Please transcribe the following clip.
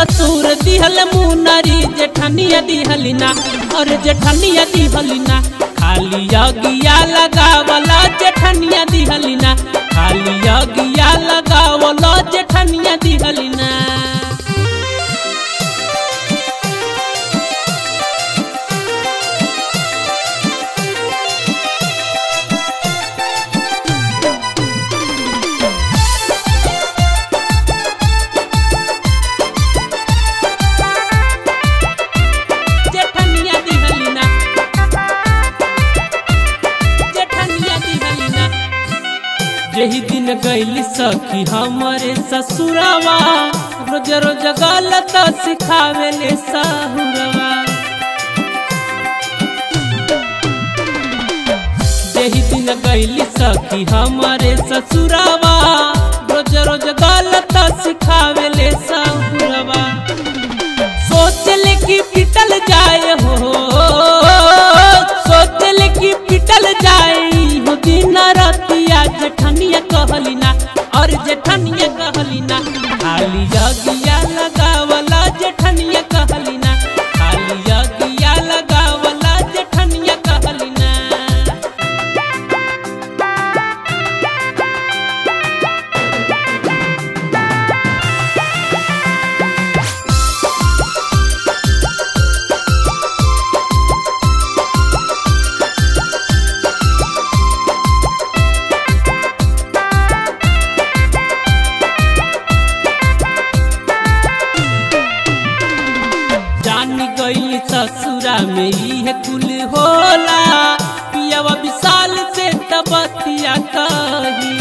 ससुर दिहल मुनरी जेठनिया दिहलिना और जेठनिया दिहलिना खाली अगिया लगावला जेठनिया दिहलिना खाली अगिया लगावला जेठनिया दिहलिना जेठनिया दिहलिना जेठनिया दिहलिना यही दिन गैली सखी हमारे ससुरवा रोज रोज गलत सिखावेले सहुरवा यही दिन गैली सखी हमारे ससुरवा रोज रोज गलत सिखावेले सहुरवा सोचले कि पिटल जाए हो सोचले कि पिटल जाए हो दिन रतिया जेठनिया कहलिना और जेठनिया कहलिना खाली अगिया लगावला जेठनिया कहलिना खाली अगिया लगावला जेठनिया कहलिना जान गई ससुरा में इहे कुल होला पियावा विशाल से तबतिया कही